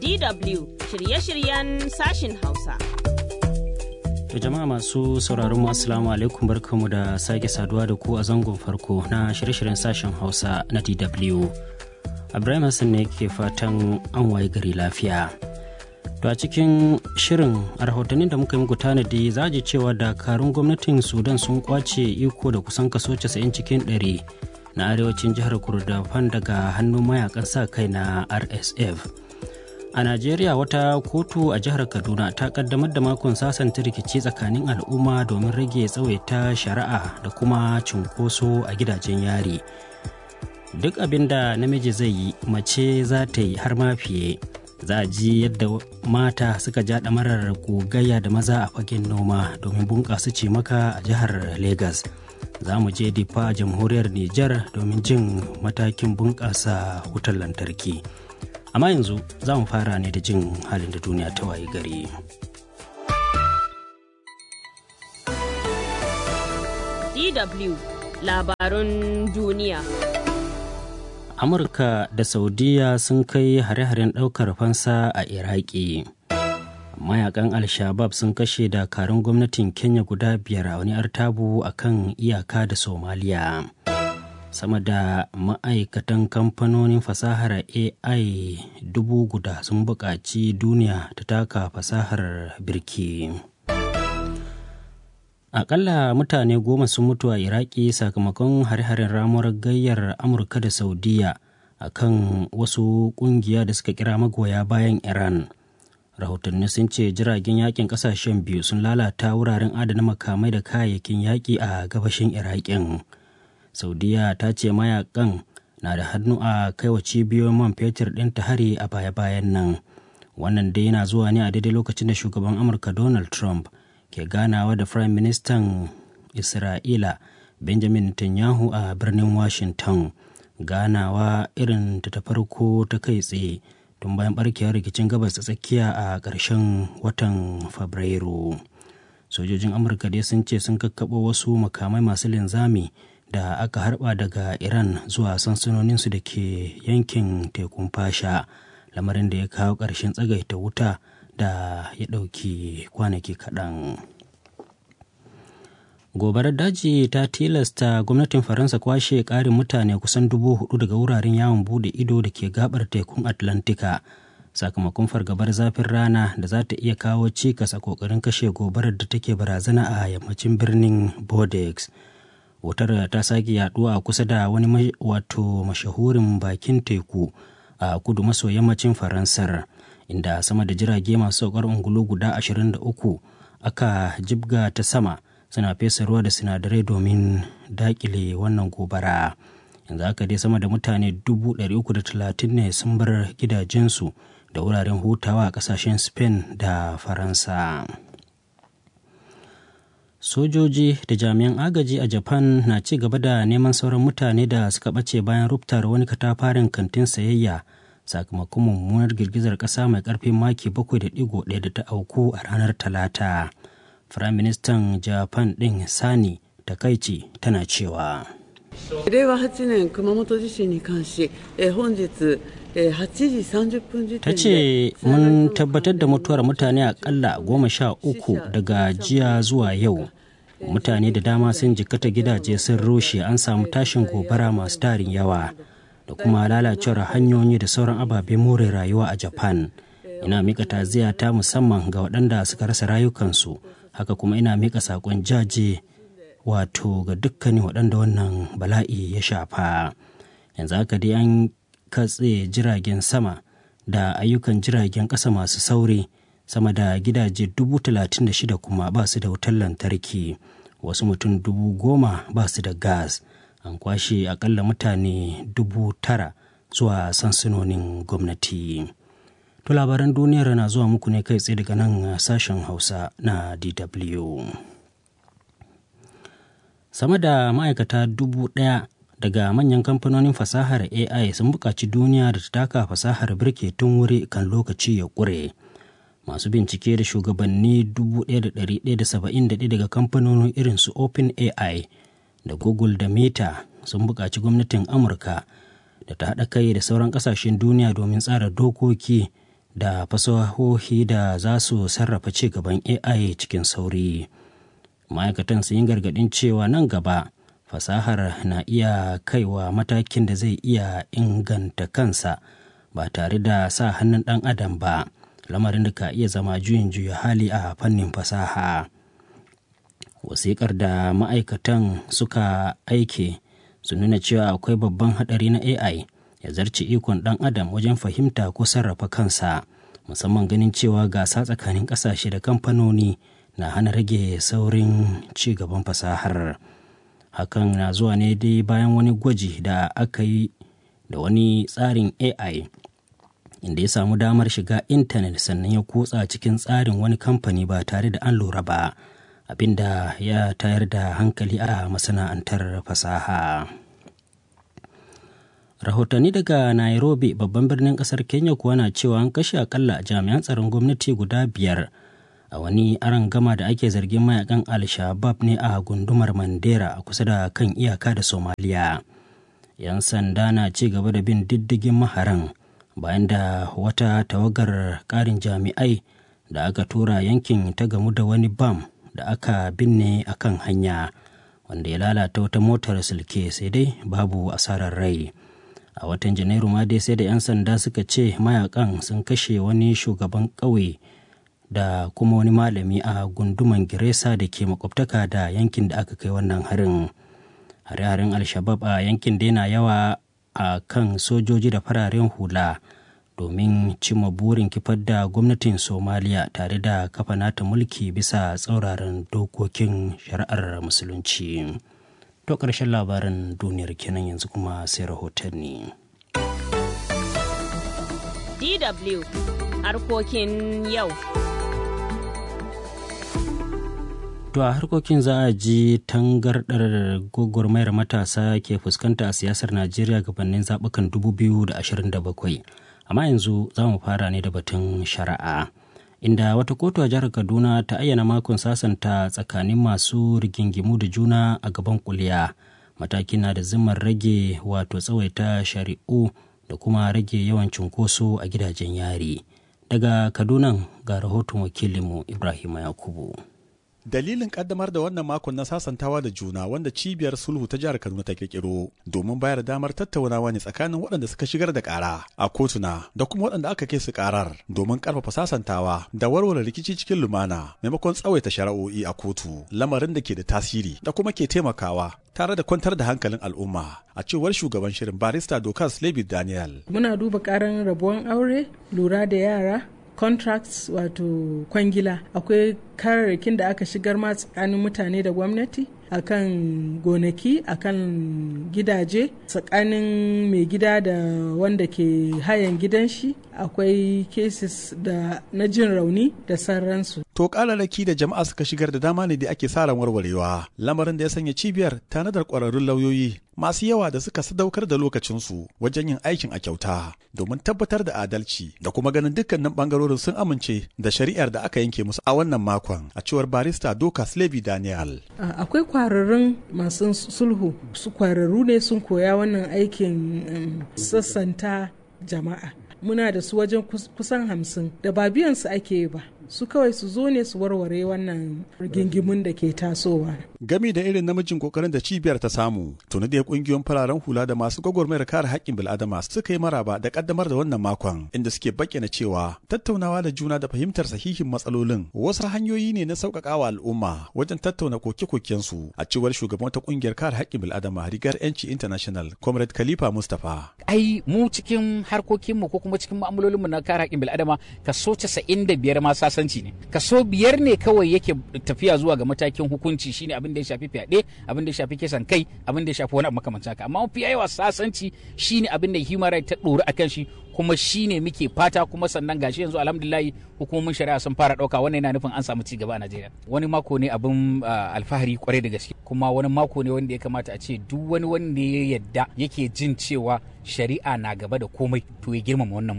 DW shirye-shiryen sashin Hausa. Da jama'a masu sauraron mu assalamu alaikum barkamu da sake saduwa da ku a zangon farko na shirye-shiryen sashen Hausa na DW. Ibrahim Hassan ne ke fatan an waye gari lafiya. To a cikin shirin a rahotannin da muka yi muku tanadi za ji cewa dakarun gwamnatin Sudan sun kwace iko da kusan kaso 90 cikin 100 na arewacin jihar Kurdafan daga hannun mayakan sa kai na RSF. A Najeriya wata kotu a jihar Kaduna ta kaddamar da makon sasanta rikici tsakanin al'umma domin rage tsawaita shari'a da kuma cunkoso a gidajen yari. Duk abin da namiji zai yi mace za ta yi har ma fiye. Za a ji yadda mata suka ja ɗamarar gogayya da maza a fagen noma domin bunƙasa cimaka a jihar Legas. Za mu je difa a jamhuriyar Nijar domin jin matakin bunƙasa wutar lantarki. amma yanzu za mu fara ne da jin halin da duniya ta waye gari. DW labarun duniya. Amurka da Saudiya sun kai hare-haren ɗaukar fansa a Iraki. Mayakan Al-Shabab sun kashe dakarun gwamnatin Kenya guda biyar a wani artabu a kan iyaka da Somaliya. sama da ma'aikatan kamfanonin fasahar ai dubu guda sun buƙaci duniya ta taka fasahar birki akalla mutane goma sun mutu a iraki sakamakon hare-haren ramuwar gayyar amurka da saudiya a kan wasu ƙungiya da suka kira magoya bayan iran rahotanni sun ce jiragen yakin kasashen biyu sun lalata wuraren adana makamai da kayayyakin yaƙi a gabashin iraƙin. saudiya ta ce mayakan na da hannu a kaiwa cibiyoyin man fetur ɗin ta hari a baya-bayan nan wannan dai yana zuwa ne a daidai lokacin da shugaban amurka donald trump ke ganawa da prime ministan isra'ila benjamin netanyahu a birnin washington ganawa irin ta ta farko ta kai tsaye tun bayan barkewar rikicin gabas ta tsakiya a ƙarshen watan fabrairu sojojin amurka dai sun ce sun kakkaɓo wasu makamai masu linzami da aka harba daga iran zuwa sansanoninsu da ke yankin tekun fasha lamarin da ya kawo ƙarshen tsagaita wuta da ya ɗauki kwanaki kaɗan gobarar daji ta tilasta gwamnatin faransa kwashe ƙarin mutane kusan dubu hudu daga wuraren yawon bude ido da ke gabar tekun atlantika sakamakon fargabar zafin rana da za ta iya kawo cikas a kokarin kashe gobarar da take barazana a yammacin birnin bordeaux wutar ta sake yaduwa a kusa da wani wato mashahurin bakin teku a kudu maso yammacin faransar inda sama da jirage masu saukar ungulu guda 23 aka jibga ta sama suna fesa ruwa da sinadarai domin dakile wannan gobara yanzu aka dai sama da mutane 330 ne sun bar gidajensu da wuraren hutawa a kasashen spain da faransa sojoji da jami'an agaji a japan na ci gaba da neman sauran mutane da suka ɓace bayan ruptar wani katafaren kantin sayayya sakamakon mummunar girgizar ƙasa mai ƙarfin maki 7.1 da ta auku a ranar talata firayim ministan japan ɗin sani takaici tana cewa 令和8年熊本地震に関し、え本日8時30分時た点 ce で mun tabbatar da mutuwar mutane akalla goma sha uku daga jiya zuwa yau mutane da dama sun jikata gidaje sun rushe an samu tashin gobara masu tarin yawa da kuma lalacewar hanyoyi da sauran ababen more rayuwa a japan ina mika taziya ta musamman ga waɗanda suka rasa rayukansu haka kuma ina mika saƙon jaje wato ga dukkanin waɗanda wannan bala'i ya shafa yanzu haka dai an katse jiragen sama da ayyukan jiragen ƙasa masu sauri sama da gidaje dubu talatin da shida kuma ba su da wutar lantarki wasu mutum dubu goma ba su da gas an kwashe akalla mutane dubu tara zuwa sansanonin gwamnati to labaran duniyar na zuwa muku ne kai tsaye daga nan sashen hausa na dw sama da ma'aikata dubu ɗaya daga manyan kamfanonin fasahar ai sun buƙaci duniya da ta taka fasahar birke tun wuri kan lokaci ya ƙure masu bincike da shugabanni 1,171 daga kamfanonin irin su open ai da google da meta sun buƙaci gwamnatin amurka da ta haɗa kai da sauran ƙasashen duniya domin tsara dokoki da fasahohi da za su sarrafa ci gaban ai cikin sauri ma'aikatan sun yi gargaɗin cewa nan gaba fasahar na iya kaiwa matakin da zai iya inganta kansa ba tare da sa hannun ɗan adam ba lamarin da ka iya zama juyin juya hali a fannin fasaha wasiƙar da ma'aikatan suka aike su nuna cewa akwai babban haɗari na ai ya zarce ikon ɗan adam wajen fahimta ko sarrafa kansa musamman ganin cewa gasa tsakanin ƙasashe da kamfanoni na hana rage saurin ci gaban fasahar hakan na zuwa ne dai bayan wani gwaji da aka yi da wani tsarin ai inda ya samu damar shiga intanet sannan ya kutsa cikin tsarin wani kamfani ba tare da an lura ba abinda ya tayar da hankali a masana'antar fasaha rahotanni daga nairobi babban birnin kasar kenya kuwa na cewa an kashe akalla jami'an tsaron gwamnati guda biyar a wani aron gama da ake zargin mayakan al-shabab ne a gundumar mandera a kusa da kan iyaka da somaliya yan sanda na ci gaba da bin diddigin maharan bayan da wata tawagar karin jami'ai da aka tura yankin ta gamu da wani bam da aka binne a kan hanya wanda ya lalata wata motar silke sai dai babu asarar rai a watan janairu ma dai sai da 'yan sanda suka ce mayakan sun kashe wani shugaban ƙauye da kuma wani malami a gunduman giresa da ke makwabtaka da yankin da aka kai wannan harin hare-haren alshabab a yankin da yana yawa a kan sojoji da fararen hula domin cimma burin kifar da gwamnatin somaliya tare da kafa nata mulki bisa tsauraran dokokin shari'ar musulunci to ƙarshen labarin duniyar kenan yanzu kuma sai rahotanni DW harkokin yau. To a harkokin za a ji tangardar gwagwarmayar matasa ke fuskanta a siyasar Najeriya gabanin zaɓukan 2027. Amma yanzu za mu fara ne da batun shari'a. Inda wata kotu a jihar Kaduna ta ayyana makon sasanta tsakanin masu rigingimu da juna a gaban kuliya. Matakin na da zimmar rage wato tsawaita shari'u da kuma rage yawan cunkoso a gidajen yari. Daga Kaduna ga rahoton wakilinmu Ibrahim Yakubu. Dalilin kaddamar da wannan makon na sasantawa da juna wanda cibiyar sulhu ta jihar Kaduna ta kirkiro domin bayar damar tattaunawa ne tsakanin waɗanda suka shigar da ƙara a kotuna da kuma waɗanda aka kai su ƙarar domin ƙarfafa sasantawa da warware rikici cikin lumana maimakon tsawaita shari'o'i a kotu lamarin da ke da tasiri da kuma ke taimakawa tare da kwantar da hankalin al'umma a cewar shugaban shirin barista Dokas Levi Daniel. Muna duba ƙaran rabuwan aure, lura da yara, contracts wato kwangila akwai kararrakin da aka shigar ma tsakanin mutane da gwamnati akan gonaki akan gidaje tsakanin mai gida da wanda ke hayan gidan shi akwai cases da na jin rauni da sauransu To kalalaki da jama'a suka shigar da dama ne da ake sa ran warwarewa lamarin da ya sanya cibiyar tanadar kwararrun lauyoyi masu yawa da suka sadaukar da lokacinsu wajen yin aikin a kyauta domin tabbatar da adalci da kuma ganin dukkanin bangarorin sun amince da shari'ar da aka yanke musu a wannan makon a cewar barista doka Levi Daniel. akwai kwararrun masu sulhu su kwararru ne sun koya wannan aikin sassanta jama'a muna da su wajen kusan hamsin da ba biyan su ake ba su kawai su zo ne su warware wannan rigingimun da ke tasowa. Gami da irin namijin kokarin da cibiyar ta samu, tuni da kungiyoyin fararen hula da masu gwagwarmayar kare haƙƙin bil'adama suka yi maraba da kaddamar da wannan makon, inda suke bayyana cewa tattaunawa da juna da fahimtar sahihin matsalolin wasu hanyoyi ne na sauƙaƙawa al'umma wajen tattauna koke-kokensu a cewar shugaban wata kungiyar kare haƙƙin bil'adama rigar 'yanci international, comrade khalifa mustapha. Ai mu cikin harkokinmu ko kuma cikin mu'amalolinmu na kare haƙƙin bil'adama kaso 95 ma sasanci ne kaso biyar ne kawai yake tafiya zuwa ga matakin hukunci shine abin da ya shafi fyaɗe abin da ya shafi kisan kai abin da ya shafi wani abu makamancin haka amma mafi yawa sasanci shine abin da human right ta ɗori akan shi kuma shine muke fata kuma sannan gashi yanzu alhamdulillah hukumomin shari'a sun fara ɗauka wannan yana nufin an samu ci gaba a Najeriya wani mako ne abin alfahari kwarai da gaske kuma wani mako ne wanda ya kamata a ce duk wani wanda ya yadda yake jin cewa shari'a na gaba da komai to ya girmama wannan mako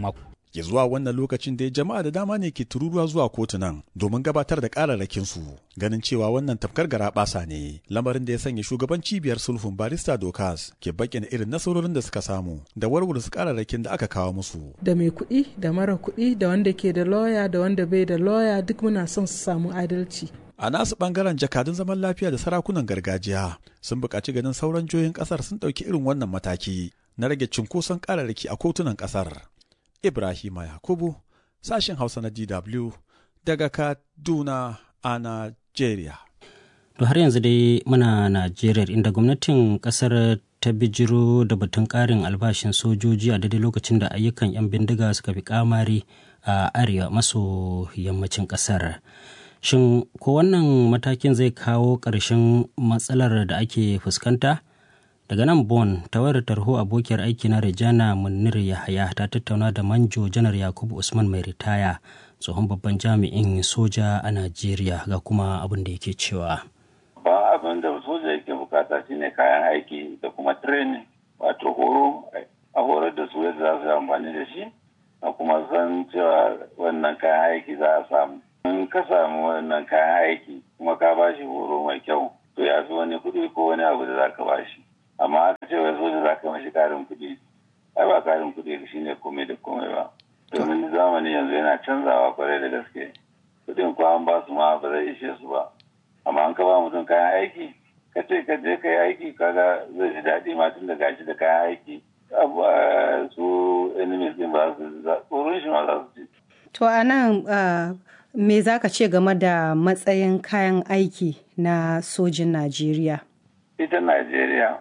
ya zuwa wannan lokacin da jama'a da dama ne ke tururuwa zuwa kotunan domin gabatar da kararrakin su ganin cewa wannan tafkar gara basa ne lamarin da ya sanya shugaban cibiyar sulhun barista dokas ke bayyana irin nasarorin da suka samu da warware su kararrakin da aka kawo musu da mai kuɗi da mara kuɗi da wanda ke da lawyer da wanda bai da lawyer duk muna son su samu adalci a nasu bangaren jakadun zaman lafiya da sarakunan gargajiya sun buƙaci ganin sauran jihohin ƙasar sun ɗauki irin wannan mataki na rage cunkoson kararraki a kotunan ƙasar Ibrahima Yakubu, sashen Hausa na DW daga Kaduna a Najeriya. To har yanzu dai muna Najeriya inda gwamnatin kasar ta bijiro da batun ƙarin albashin sojoji a daidai lokacin da ayyukan 'yan bindiga suka fi kamari a arewa maso yammacin ƙasar. Shin ko wannan matakin zai kawo ƙarshen matsalar da ake fuskanta? daga nan bon ta wayar tarho abokiyar aiki na rejana munir yahaya ta tattauna da manjo janar yakubu usman mai ritaya tsohon babban jami'in soja a najeriya ga kuma abin da yake cewa ba abin da soja yake bukata shine kayan aiki da kuma training wato horo a horar da su yadda za su yi amfani da shi a kuma san cewa wannan kayan aiki za a samu in ka samu wannan kayan aiki kuma ka ba shi horo mai kyau to ya fi wani kuɗi ko wani abu da za ka ba shi amma aka ce wai soja za ka mashi karin kuɗi ai ba karin kuɗi shi ne komai da komai ba domin zamani yanzu yana canzawa kwarai da gaske kuɗin ko an ba su ma ba zai ishe su ba amma an ka ba mutum kayan aiki ka ce ka je ka yi aiki kaga zai ji daɗi ma tun da gashi da kayan aiki su enemies din ba su tsoron shi ma za su ci. to a nan me za ka ce game da matsayin kayan aiki na sojin najeriya ita najeriya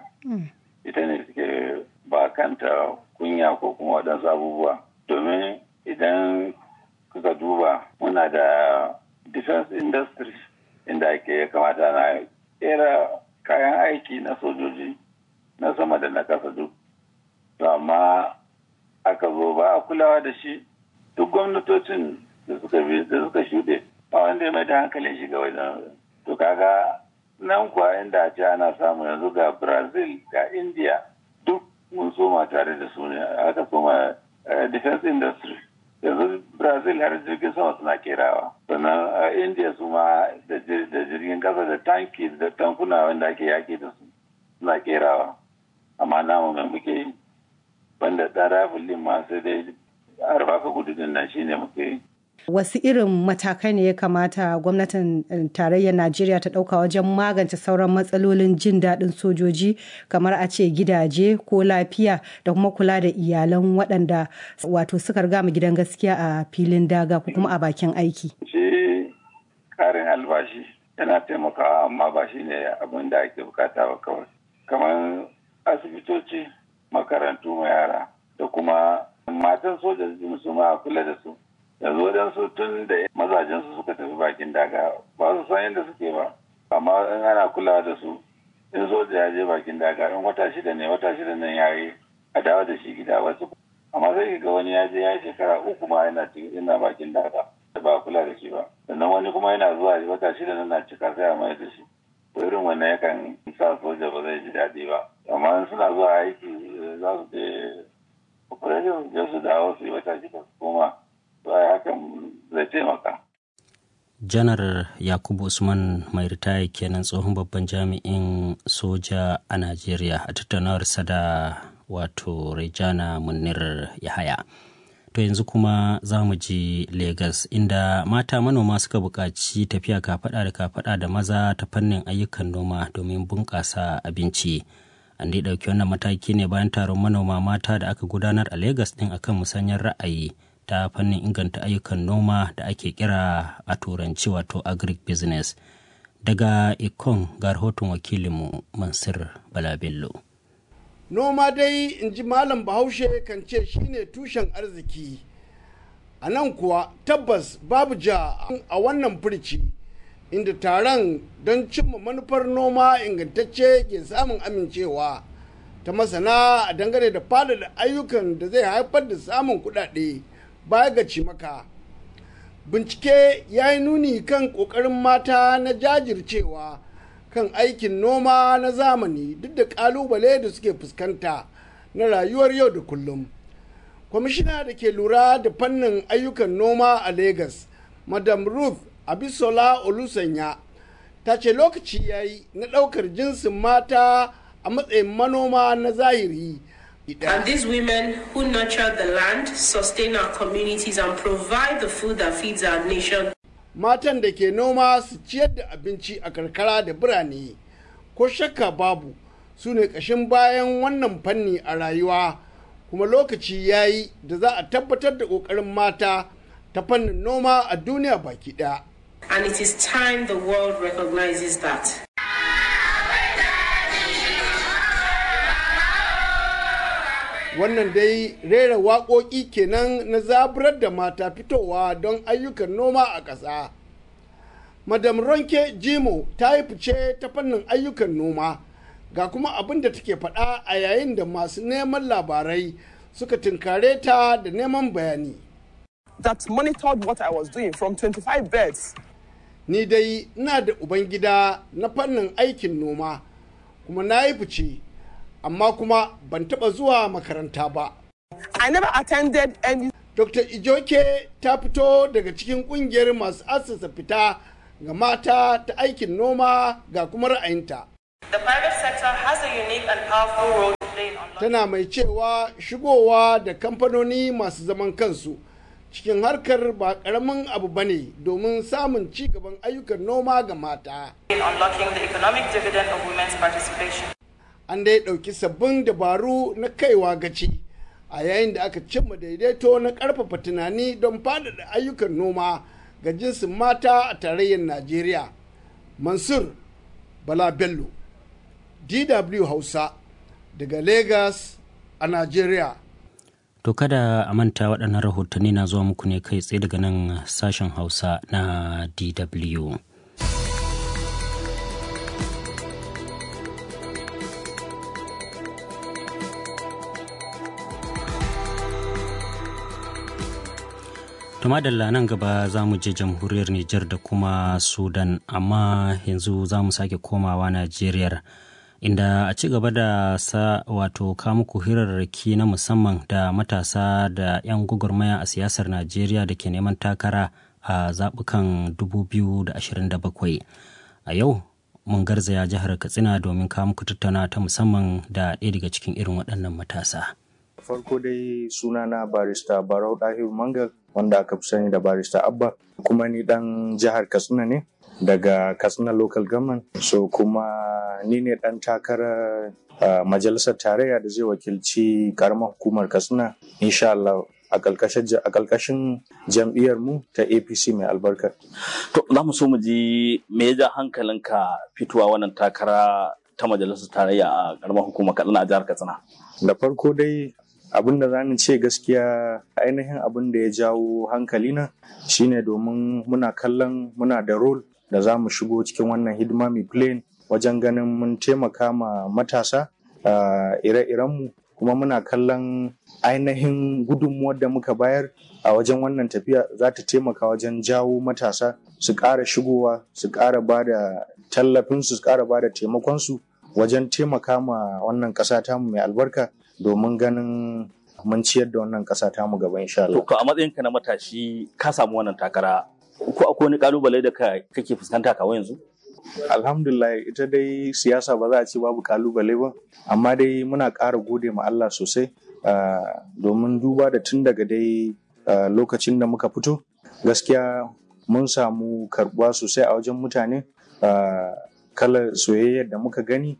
ita ne suke ba kanta kunya ko kuma waɗansu abubuwa domin idan kuka duba muna da defense industry inda ake ya kamata na kera kayan aiki na sojoji na sama da na kasa duk to amma aka zo ba a kulawa da shi duk gwamnatocin da suka bi da suka shuɗe ba wanda ya mai da hankalin shiga wajen to kaga nan kuwa inda ce ana samu yanzu ga brazil ga india duk mun soma tare da su ne aka soma defense industry yanzu brazil har jirgin sama suna kerawa sannan india su ma da jirgin kasa da tanki da tankuna wanda ake yaki da su suna kerawa amma namu mai muke yi banda ɗan rafin ma sai dai arba ka gudu din nan shine muke yi wasu irin matakai ne ya kamata gwamnatin tarayyar najeriya ta ɗauka wajen magance sauran matsalolin jin daɗin sojoji kamar a ce gidaje ko lafiya da kuma kula da iyalan waɗanda wato suka riga mu gidan gaskiya a filin daga ko kuma a bakin aiki shi karin albashi yana taimakawa amma ba shi ne abin da ake bukata ba kawai kamar asibitoci makarantu ma yara da kuma matan soja su ma kula da su yanzu waɗansu tun da mazajensu suka tafi bakin daga ba su san yadda suke ba amma in ana kulawa da su in soja ya je bakin daga in wata shida ne wata shida nan ya yi a dawo da shi gida wasu amma sai ga wani ya je ya shekara uku ma yana yana bakin daga ba kula da shi ba sannan wani kuma yana zuwa wata shida nan na cika sai a mai da shi to irin wannan yakan sa soja ba zai ji daɗi ba amma suna zuwa aiki za su je operation su dawo su yi wata shida su koma hakan zai taimaka. janar yakubu usman mai ritaya kenan tsohon babban jami'in soja a najeriya a tattaunawarsa da wato rejana munir yahaya to yanzu kuma za mu ji Legas inda mata manoma suka buƙaci tafiya kafaɗa da kafaɗa da maza ta fannin ayyukan noma domin bunƙasa abinci an dai ɗauki wannan mataki ne bayan taron manoma mata da aka gudanar a Legas ɗin akan musanyar ra'ayi ta fannin inganta ayyukan noma da ake kira a turanci wato agric business daga ikon ga rahoton wakilinmu mansur balabello noma dai in ji malam bahaushe kan ce shine tushen arziki a nan kuwa tabbas babu ja a wannan furci inda taron don cimma manufar noma ingantacce ke samun amincewa ta masana a dangane da faɗaɗa ayyukan da zai haifar da samun kuɗaɗe baya ga cimaka bincike ya yi nuni kan ƙoƙarin mata na jajircewa kan aikin noma na zamani duk da ƙalubale da suke fuskanta na rayuwar yau da kullum kwamishina da ke lura da fannin ayyukan noma a Legas, madam ruth abisola olusanya ta ce lokaci ya yi na ɗaukar jinsin mata a matsayin manoma na zahiri And these women who nurture the land, sustain our communities, and provide the food that feeds our nation. Matan da ke noma su ciyar da abinci a karkara da birane, ko shakka babu su ne ƙashin bayan wannan fanni a rayuwa, kuma lokaci ya yi da za a tabbatar da ƙoƙarin mata ta fannin noma a duniya baki ɗaya. And it is time the world recognizes that. wannan dai rera waƙoƙi kenan na zaburar da mata fitowa don ayyukan noma a ƙasa. Madam Ronke Jimo ta yi fice ta fannin ayyukan noma ga kuma abin da take faɗa a yayin da masu neman labarai suka tunkare ta da neman bayani. That monitored what I was doing from 25 beds. Ni dai ina da Ubangida na fannin aikin noma kuma na yi fice. amma kuma ban taɓa zuwa makaranta ba. I never attended any. Dr. Ijoke ta fito daga cikin ƙungiyar masu asasa fita ga mata ta aikin noma ga kuma ra'ayinta. The private sector has a unique and powerful role to play in Tana mai cewa shigowa da kamfanoni masu zaman kansu cikin harkar ba ƙaramin abu ba ne domin samun ci gaban ayyukan noma ga mata. in unlocking the economic dividend of women's participation. an dai ɗauki sabbin dabaru na kaiwa gaci a yayin da aka cimma daidaito na ƙarfafa tunani don faɗaɗa ayyukan noma ga jinsin mata a tarayyar najeriya mansur bala bello dw hausa daga lagos a najeriya To kada a manta waɗannan rahotanni na zuwa muku ne kai tsaye daga nan sashen Hausa na DW. Tumadalla nan gaba za mu je jamhuriyar Nijar da kuma Sudan, amma yanzu za mu sake komawa Najeriya. inda a ci gaba da sa wato muku hirarraki na musamman da matasa da 'yan gwagwarmaya a siyasar najeriya da ke neman takara a zaɓukan 2027 a yau mun garzaya jihar katsina domin muku tattauna ta musamman da ɗaya daga cikin irin waɗannan matasa farko dai sunana barista barau ɗahiru mangal wanda aka fi sani da barista abba kuma ni ɗan jihar katsina ne daga katsina local government so kuma ni ne dan takarar uh, majalisar tarayya da zai wakilci karamar hukumar katsina insha Allah a ƙarƙashin jam'iyyar mu ta apc mai albarka to za mu so mu ji me ya ja hankalinka fitowa wannan takara ta majalisar tarayya a karamar hukumar katsina a jihar katsina da farko dai abin da zamu ce gaskiya ainihin abin da ya jawo hankalina shine domin muna kallon muna da role da za mu shigo cikin wannan hidima mai plane wajen ganin mun taimaka ma matasa ire-irenmu kuma muna kallon ainihin gudunmuwar da muka bayar a wajen wannan tafiya za ta taimaka wajen jawo matasa su ƙara shigowa su ƙara ba da tallafinsu su ƙara ba da taimakonsu wajen taimaka ma wannan ƙasa tamu mai albarka domin ganin mun ciyar da wannan ƙasa tamu gaba insha Allah. To a matsayinka na matashi ka samu wannan takara ko akwai wani kalubale da kake fuskanta kawai yanzu? Alhamdulillah ita dai siyasa ba za a ce babu kalubale ba, amma dai muna ƙara gode ma Allah sosai domin duba da tun daga dai lokacin da muka fito gaskiya mun samu karbuwa sosai a wajen mutane kalar soyayyar da muka gani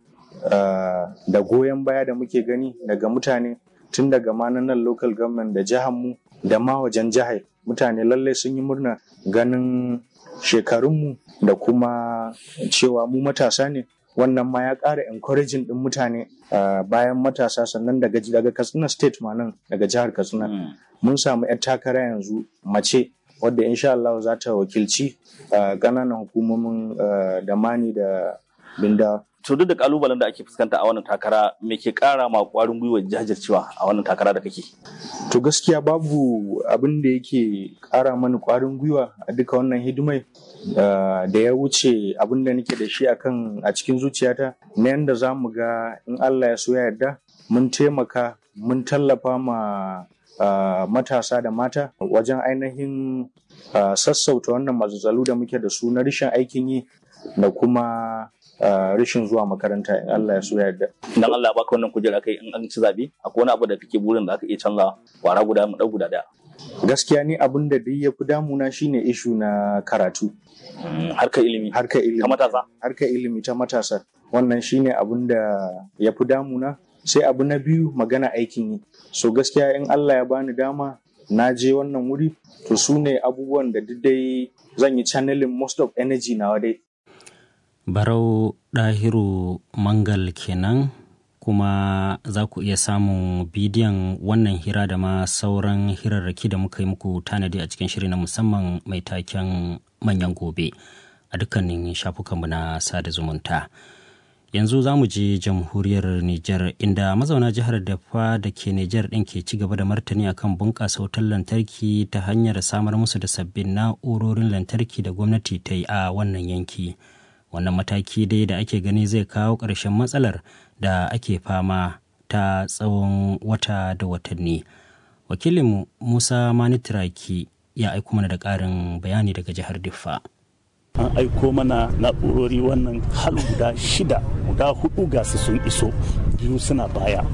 da goyon baya da muke gani daga mutane tun daga ma nan local government da jihar mu da ma wajen jihar mutane lallai sun yi murna ganin shekarunmu da kuma cewa mu matasa ne wannan ma ya ƙara encouraging ɗin mutane bayan matasa sannan daga daga katsina state ma nan daga jihar katsina mun samu 'yar takara yanzu mace wadda insha Allah za ta wakilci ƙananan hukumomin da mani da binda to duk da kalubalen da ake fuskanta a wannan takara me ke kara ma kwarin gwiwa jajircewa a wannan takara da kake to gaskiya babu abin da yake kara mani kwarin gwiwa a duka wannan hidimai da ya wuce abin da nake da shi akan a cikin zuciyata na yadda za mu ga in Allah ya so ya yarda mun taimaka mun tallafa ma uh, matasa da mata wajen ainihin uh, sassauta wannan matsatsalu da muke da su na rashin aikin yi da kuma uh, rashin zuwa makaranta in Allah ya so yarda. Dan Allah ya baka wannan kujera kai in an ci zabe akwai wani abu da kake burin da aka iya canza kwara guda mu guda daya. Gaskiya ni abin da duk ya fi damuna shine ishu na karatu. Harkar ilimi. Harkar ilimi. Ta matasa. Harkar ilimi ta matasa. Wannan shine abin da ya fi damuna. Sai abu na biyu magana aikin yi. So gaskiya in Allah ya bani dama na je wannan wuri to su ne abubuwan da duk dai zan yi channeling most of energy nawa dai. Barau Ɗahiru Mangal kenan kuma za ku iya samun bidiyon wannan hira da ma sauran hirarraki da muka yi muku tanadi a cikin shiri na musamman mai taken manyan gobe a dukkanin shafukanmu na sada zumunta. yanzu za mu je jamhuriyar Nijar inda mazauna jihar Dafa da ke Nijar ɗin ke ci gaba da martani akan bunƙasa wutar lantarki ta hanyar samar musu da sabbin na'urorin lantarki da gwamnati ta yi a wannan yanki. Wannan mataki dai da ake gani zai kawo ƙarshen matsalar da ake fama ta tsawon wata da watanni. Wakilin Musa Manitiraki ya aiko mana da ƙarin bayani daga jihar Diffa. an aiko mana na'urori wannan hal guda shida guda hudu ga su sun iso biyu suna baya